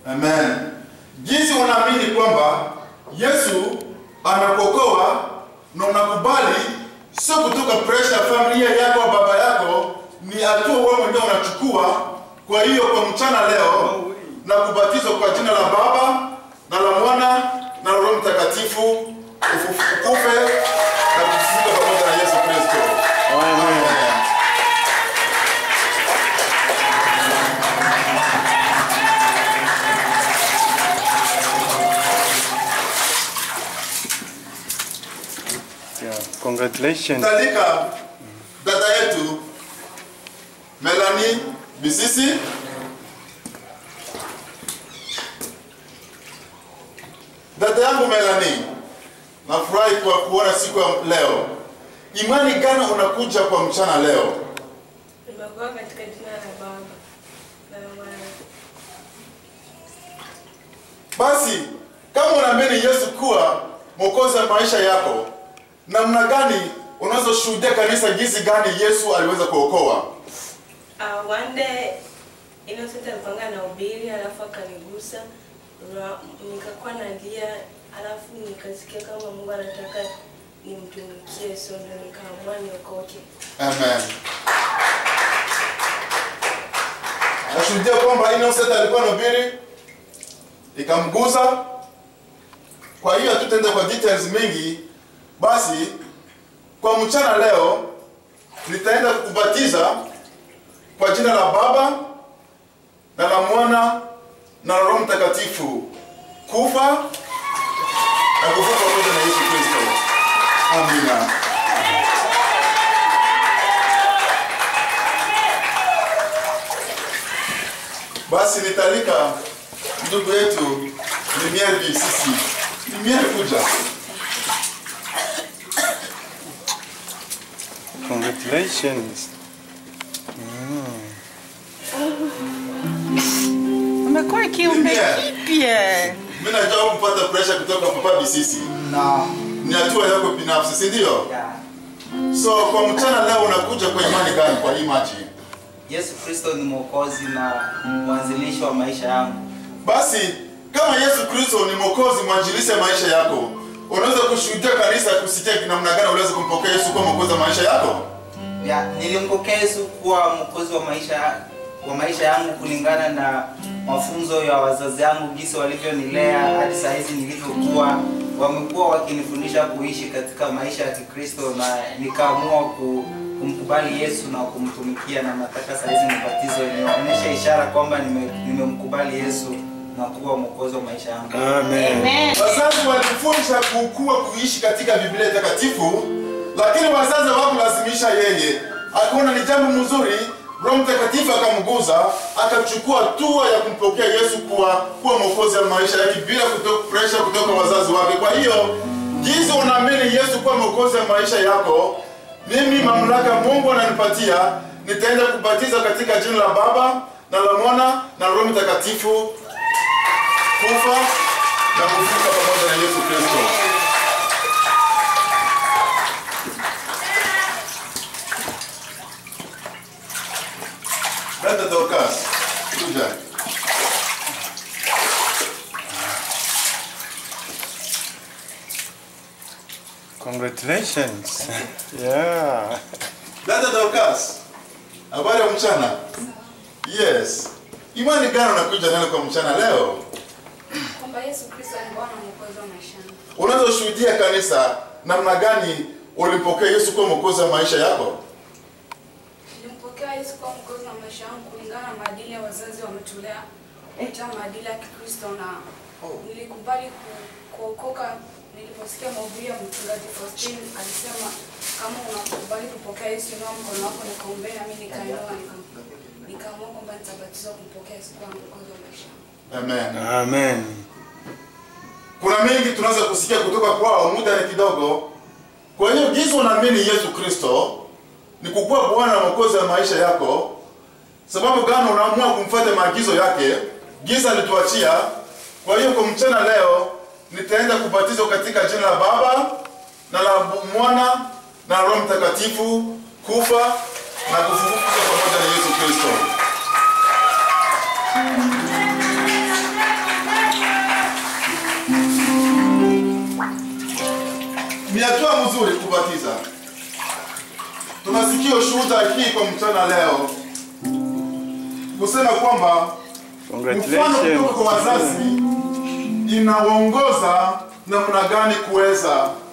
Amen. Jinsi unaamini kwamba Yesu anakuokoa na unakubali, sio kutoka pressure ya familia yako au baba yako, ni hatua wewe mwenyewe unachukua. Kwa hiyo kwa mchana leo na kubatizwa kwa jina la Baba na la Mwana na la Roho Mtakatifu, ufufu- ukufe na kufufuka pamoja na Yesu Kristo. Amen. Yeah. Congratulations. Talika dada yetu Melanie Bisisi dada yangu Melanie, nafurahi kwa kuona siku ya leo. Imani gani unakuja kwa mchana leo? Nimekuwa katika jina la Baba na la Mwana. Basi kama unaamini Yesu kuwa mwokozi wa maisha yako, namna gani unazoshuhudia kanisa jinsi gani Yesu aliweza kuokoa? Uh, one day Innocent alipanga na ubiri alafu akanigusa Ra- nikakuwa nalia alafu nikasikia kama Mungu anataka nimtumikie so ndio nikaamua niokoke. Amen. Nashuhudia kwamba Innocent alikuwa anahubiri ikamgusa. Kwa hiyo hatutaenda kwa details mingi, basi kwa mchana leo nitaenda kukubatiza kwa jina la Baba na la Mwana na la Roho Mtakatifu, kufa na kufufuka pamoja na Yesu Kristo. Amina. Basi nitalika ndugu yetu Limier Bisisi. Limier kuja. Congratulations. Umekuwa kiumbe Yeah. kipya. Mimi najua kupata pressure kutoka Papa Bisisi. No. Ni hatua yako binafsi, si ndio? Yeah. So kwa mchana leo unakuja kwa imani gani kwa hii machi? Yesu Kristo ni mwokozi na mwanzilishi wa maisha yangu. Basi kama Yesu Kristo ni mwokozi mwanjilisi ya maisha yako, unaweza kushuhudia kanisa kusikia namna gani unaweza kumpokea Yesu kuwa mwokozi wa maisha yako? Ya, nilimpokea Yesu kuwa mwokozi wa maisha wa maisha yangu kulingana na mafunzo ya wazazi yangu jinsi walivyonilea hadi saa hizi nilivyokuwa. Wamekuwa wakinifundisha kuishi katika maisha ya Kikristo na nikaamua ku, kumkubali Yesu na kumtumikia, na nataka saa hizi nibatizwe, nionyeshe ishara kwamba nime- nimemkubali Yesu na kuwa mwokozi wa maisha yangu. Amen. Wazazi walifundisha kukua kuishi katika Biblia takatifu, lakini wazazi hawakulazimisha yeye. Akaona ni jambo mzuri, Roho Mtakatifu akamguza, akachukua hatua ya kumpokea Yesu kuwa kuwa mwokozi wa maisha yake bila kutoka pressure kutoka wazazi wake. Kwa hiyo jinsi unaamini Yesu kuwa mwokozi wa maisha yako, mimi mamlaka Mungu ananipatia, nitaenda kubatiza katika jina la Baba na la Mwana na Roho Mtakatifu kufa na kufuka pamoja na Yesu Kristo. Dada Dorcas, kuja. Congratulations. Yeah. Dada Dorcas, habari ya mchana? Yes. Imani gani unakuja nayo kwa mchana leo? kwamba Yesu Kristo ni Bwana mwokozi wa maisha yangu. Unazoshuhudia kanisa, namna gani ulimpokea Yesu kuwa mwokozi wa maisha yako? Nilimpokea Yesu kuwa mwokozi wa maisha yangu kulingana na maadili ya wazazi wametulea kupitia maadili ya Kikristo na nilikubali ku- kuokoka niliposikia mahubiri ya mchungaji Faustin alisema kama unakubali kupokea Yesu inua mkono wako nikaombea nami nikainua nika- nikaamua kwamba nitabatizwa kumpokea Yesu kuwa mwokozi wa maisha yangu. Amen. Amen. Kuna mengi tunaweza kusikia kutoka kwao, muda ni kidogo. Kwa hiyo jinsi unaamini Yesu Kristo ni kukuwa Bwana na Mwokozi wa maisha yako, sababu gani unaamua kumfuata maagizo yake, jinsi alituachia. Kwa hiyo kwa mchana leo nitaenda kubatizwa katika jina la Baba na la Mwana na Roho Mtakatifu, kufa na kufufuka pamoja na Yesu Kristo. mazuri kubatiza. Tunasikia ushuhuda hii kwa mchana leo kusema kwamba mfano kutoka kwa Congratulations. wazazi inawaongoza namna gani kuweza